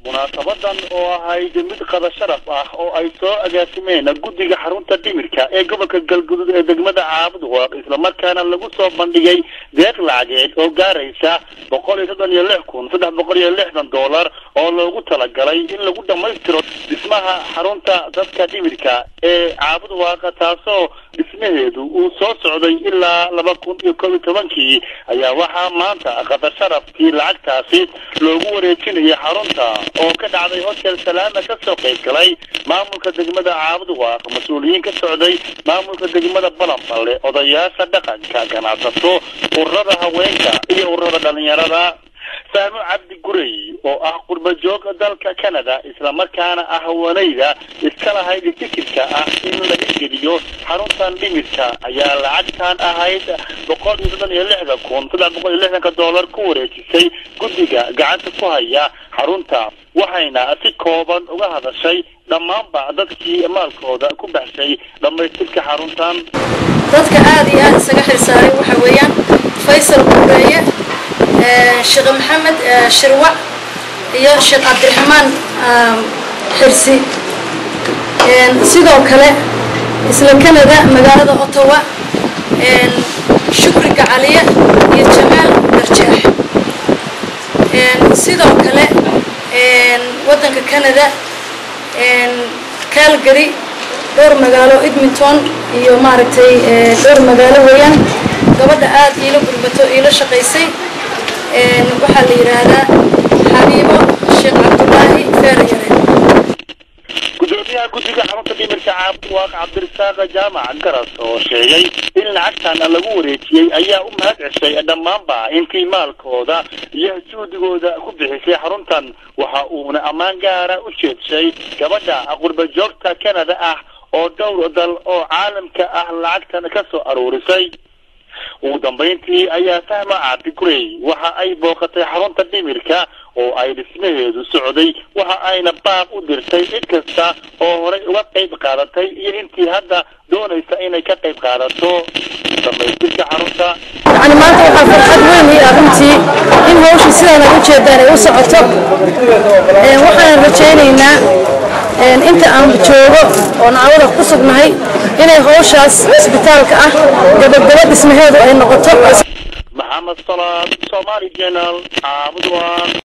munaasabadan oo ahayd mid qada sharaf ah oo ay soo agaasimeen guddiga xarunta dhimirka ee gobolka galgudud ee degmada caabud waaq islamarkaana lagu soo bandhigay deeq lacageed oo gaaraysa boqol iyo soddon iyo lix kun saddex boqol iyo lixdan dollar oo loogu talagalay in lagu dhammaystiro dhismaha xarunta dadka dhimirka ee caabud waaqa taasoo dhismaheedu uu soo socday ilaa laba kun iyo koob iyo tobankii ayaa waxaa maanta qada sharafkii lacagtaasi loogu wareejinayay xarunta oo ka dhacday hotel salaama ka soo qayb galay maamulka degmada caabud waaq mas-uuliyiin ka socday maamulka degmada balanballe odayaasha dhaqanka ganacsato ururada haweenka iyo ururada dhalinyarada fahmo cabdi gurey oo ah qurba joog dalka canada islamarkaana ah haweenayda iska lahayd fikirka ah in laga geliyo xaruntan dhimirka ayaa lacagtan ahayd boqol iyo soddon iyo lixdan kun saddex boqol iyo lixdanka dollar ku wareejisay guddiga gacanta ku haya xarunta waxayna si kooban uga hadashay dhammaanba dadkii maalkooda ku baxshay dhammaystirka xaruntan dadka aada iyo aada isaga xilsaaray waxa weeyaan faysal gureeye sheekh maxamed shirwac iyo sheekh cabdiraxmaan xirsi sidoo kale isla canada magaalada ottawa shukri gacaliye iyo jamaal darjeex sidoo kale waddanka canada calgary dhowr magaalo edmonton iyo maaragtay dhowr magaalo weeyaan gabadha aada iila gurbato iila shaqaysay waxaa la yidhaahdaa xabiibo sheekh cabdulaahi feerayare gudoomiyaha guddiga xarunta dhimirka caabud waaq cabdirasaaq jaamac garas oo sheegay in lacagtan lagu wareejiyey ayaa u mahad ceshay dhammaanba intii maalkooda iyo juhdigooda ku bixisay xaruntan waxa uuna ammaan gaara u jeedshay gabadha qurba joogta canada ah oo dhowr dal oo caalamka ah lacagtan ka soo aruurisay ugu dambayntii ayaa fahma cabdi gurey waxa ay booqatay xarunta dhimirka oo ay dhismaheedu socday waxa ayna baaq u dirtay cid kasta oo horey uga qayb qaadatay iyo intii hadda doonaysa inay ka qayb qaadato dhammaystirka xarunta yacni maanta waxaa farxad weyn ii ah runtii in hawshii sidaan ay u jeedaan ay u socoto waxaan rajaynaynaa inta aan joogo oo nacawada ku sugnahay inay hawshaas isbitaalka ah gabagaba dhismaheedu ay noqoto maxamed salaad somaali jenal caabud waan